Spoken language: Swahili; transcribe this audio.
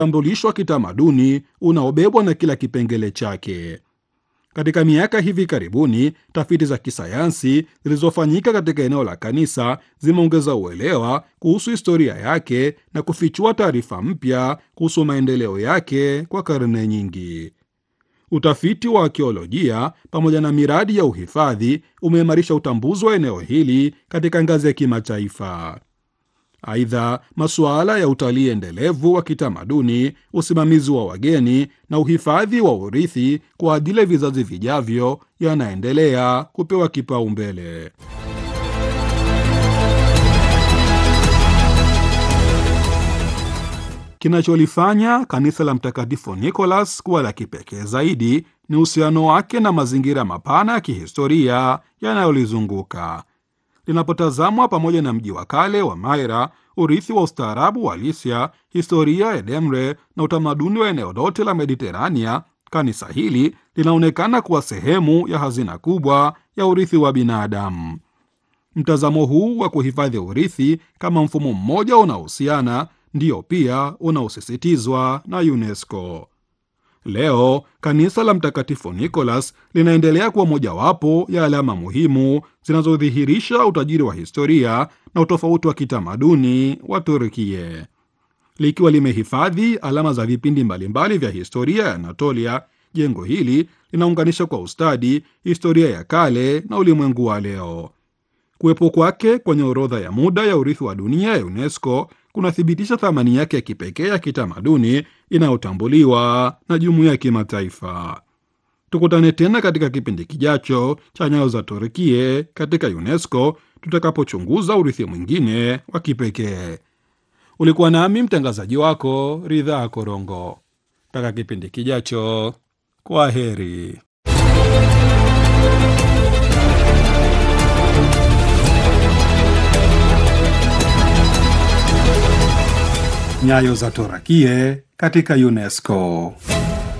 utambulisho wa kitamaduni unaobebwa na kila kipengele chake. Katika miaka hivi karibuni, tafiti za kisayansi zilizofanyika katika eneo la kanisa zimeongeza uelewa kuhusu historia yake na kufichua taarifa mpya kuhusu maendeleo yake kwa karne nyingi. Utafiti wa akiolojia pamoja na miradi ya uhifadhi umeimarisha utambuzi wa eneo hili katika ngazi ya kimataifa. Aidha, masuala ya utalii endelevu wa kitamaduni, usimamizi wa wageni na uhifadhi wa urithi kwa ajili ya vizazi vijavyo yanaendelea kupewa kipaumbele. Kinacholifanya kanisa la Mtakatifu Nicholas kuwa la kipekee zaidi ni uhusiano wake na mazingira mapana ya kihistoria yanayolizunguka. Linapotazamwa pamoja na mji wa kale wa Maira, urithi wa ustaarabu wa Lisia, historia ya Demre na utamaduni wa eneo lote la Mediterania, kanisa hili linaonekana kuwa sehemu ya hazina kubwa ya urithi wa binadamu. Mtazamo huu wa kuhifadhi urithi kama mfumo mmoja unaohusiana ndiyo pia unaosisitizwa na UNESCO. Leo kanisa la Mtakatifu Nicholas linaendelea kuwa mojawapo ya alama muhimu zinazodhihirisha utajiri wa historia na utofauti wa kitamaduni wa Turkie. Likiwa limehifadhi alama za vipindi mbalimbali vya historia ya Anatolia, jengo hili linaunganisha kwa ustadi historia ya kale na ulimwengu wa leo. Kuwepo kwake kwenye orodha ya muda ya urithi wa dunia ya UNESCO kunathibitisha thamani yake ya kipekee ya kitamaduni inayotambuliwa na jumuiya ya kimataifa. Tukutane tena katika kipindi kijacho cha Nyayo za Turkie katika UNESCO tutakapochunguza urithi mwingine wa kipekee. Ulikuwa nami mtangazaji wako Ridhaa Korongo. Mpaka kipindi kijacho, kwa heri. Nyayo za Torakie katika UNESCO.